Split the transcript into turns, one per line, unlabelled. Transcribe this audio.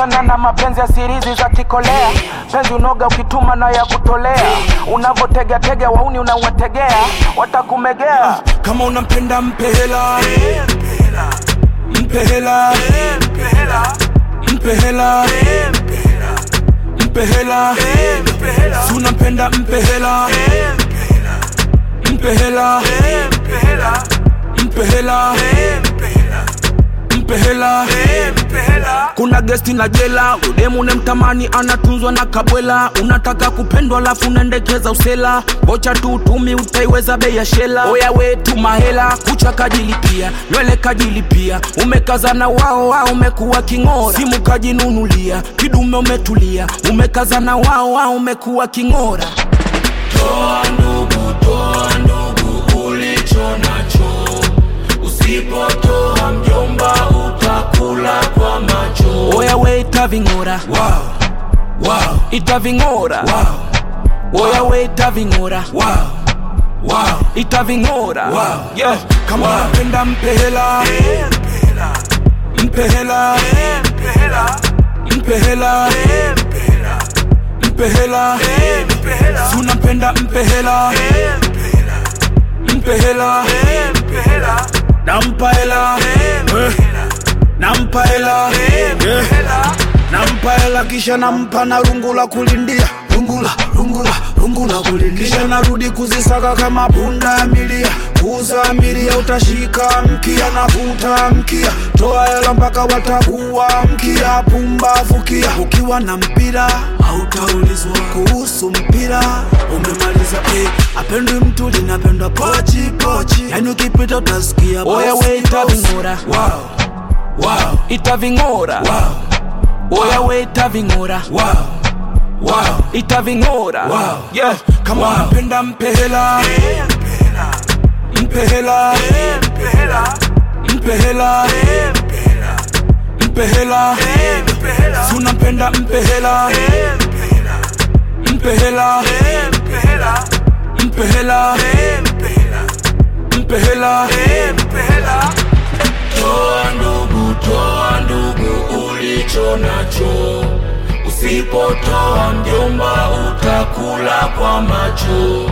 achana na mapenzi ya sirizi za kikolea penzi unoga ukituma na ya kutolea unavotegatega wauni unawategea watakumegea
kama unampenda mpe hela mpe hela mpe hela mpe hela si unampenda mpe hela mpe hela mpe hela mpe hela kuna gesti na jela udemu nemtamani anatunzwa na kabwela unataka kupendwa alafu unaendekeza usela bocha tu utumi utaiweza bei ya shela oya wetu mahela kucha kajilipia nywele kajilipia umekazana wao wao umekuwa king'ora simu kajinunulia kidume umetulia umekazana wao wao umekuwa king'ora
Toa ndugu, toa ndugu ulicho nacho. Usipotoa mjomba, utakula kwa macho.
oya we itaving'ora
Wow, wow,
itaving'ora
wow,
oya we itaving'ora
wow, wow,
itaving'ora
Wow.
yeah. kama
Wow.
unapenda mpe hela mpe hela mpe hela mpe hela si unapenda mpe hela mpe hela nampa hela Eh. nampa hela Yeah. nampa hela kisha nampa na rungu la kulindia rungula rungula rungula kulindia kisha narudi kuzisaka kama punda ya milia kuuza milia utashika mkia na vuta mkia toa hela mpaka watakuwa mkia pumbavukia ukiwa na mpira hautaulizwa kuhusu mpira umemaliza eh, apendwi mtu linapendwa pochi pochi yani ukipita utasikia oya we itaving'ora
wow, wow,
itaving'ora
wow,
oya we itaving'ora
wow, wow,
itaving'ora
Wow.
yeah. kama
Wow.
unapenda mpe hela mpe hela mpe hela mpe hela si unampenda mpe hela mpe hela mpe hela mpe hela
toa ndugu, toa ndugu ulicho nacho. Usipotoa mjomba, utakula kwa macho.